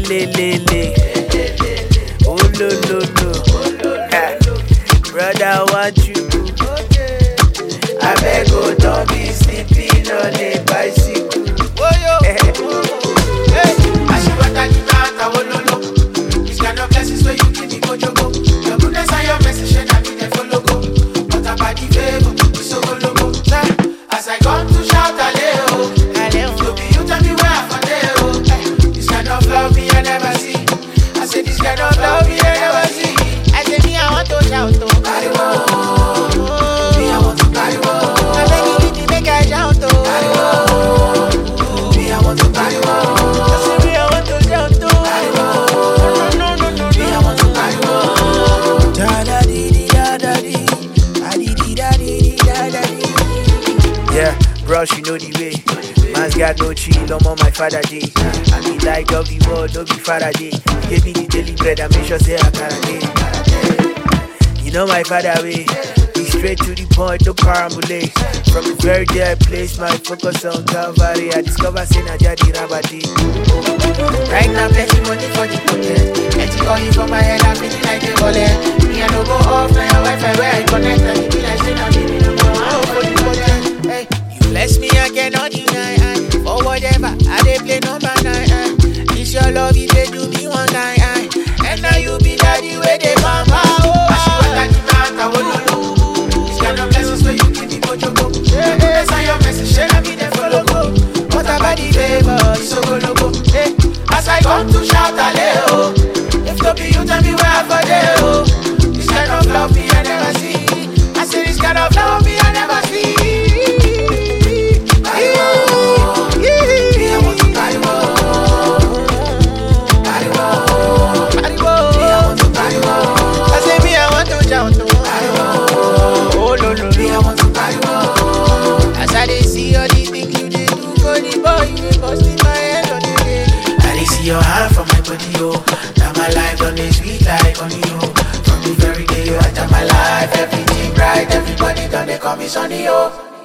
le le le. Oh lo lo lo. Ah, Brother, what you do? I beg oh, don't be sleeping on a bicycle. As I come to shout Aleo, you be you tell me where I for there, oh. Eh, This kind of love me I never see. I say this kind of love me I never see. I say me, I want to shout, oh. Me I want to carry on. I beg you, to make I shout, oh. Me I want to carry on. I say me, I want to shout, oh. No, no, no, no, Me I want to carry on. Da da dee dee da da dee. Da dee dee da dee dee da da dee. Yeah, bros, you know the way. Man's got no chill, I'm on my father day. I be like of the world, no be father day. Give me the daily bread, I make sure say I can day. You know my father way. Be straight to the point, no parambulate. From the very day I place my focus on Calvary, I discover sin I jadi rabati. Right now, plenty money for the pocket. Plenty calling for my head, I'm feeling like a bullet. Me, I don't go off, now your Wi-Fi where I connect. And it be like, say, now, baby, no more. I hope for the pocket. Hey, you bless me, I cannot deny. I, for whatever, I dey play number nine. I, this your love, it dey do me one guy. I, and now you be daddy where they mama. Oh, This kind of blessings where you give me mojo go. Yes, I am message, share me the follow go. What about the favor? It's so go logo. Hey, as I come to shout Aleo, if to be you tell me where I for there. Oh, this kind of love me I never see. I say this kind of love me I never see. Carry on. Me, I want to carry on. Carry on. Me, I want to carry on. I say me, I want to shout. Oh, Carry on. oh no, no, Me, I no. want to carry on. As I dey see all the things you dey do for the boy, you dey bust in my head on the day. I dey see your hand for my body, yo. Now my life done dey sweet like honey, yo. From the very day you enter my life, everything bright, everybody done they call me sunny, yo.